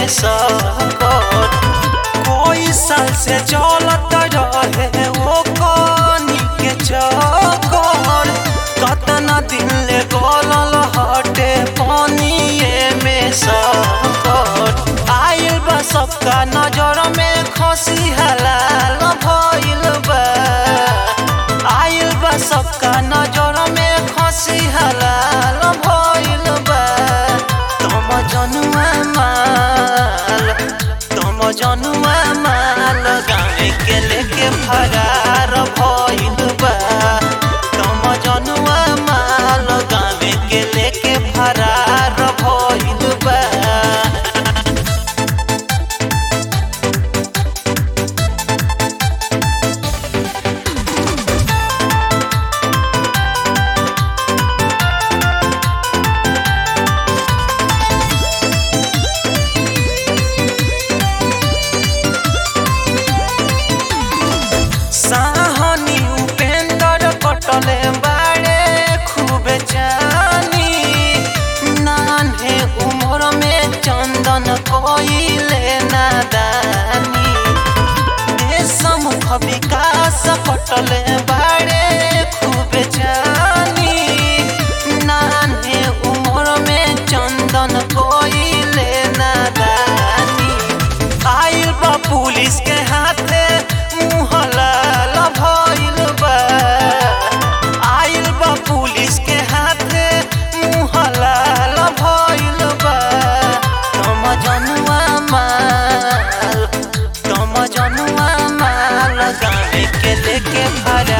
सकट कोई साल से चलत रहे वो कनी के चक्कर कतना दिन ले गलल हटे पानिए में सकट आइल बा सबका नजर में खसी हलाल भइल बा आइल बा सबका नजर में खसी हलाल भइल बा तम जनुआ माल तम जनुआ माल गाँव के लेके फरार भइल बा तम जनुआ माल गाँव के लेके फरार भइल बा साहनी उपेंद्र कटले बाड़े खूब जानी नान्हे उम्र में चंदन कोइले नादानी देशमुख विकास कटले बाड़े खूब जानी नान्हे उम्र में चंदन कोइले नादानी आइल बा पुलिस के हाथे मुँह लाल भइल बा आइल बा पुलिस के हाथे मुँह लाल भइल बा तम जनुआ माल तम जनुआ माल गाँव के लेके फरा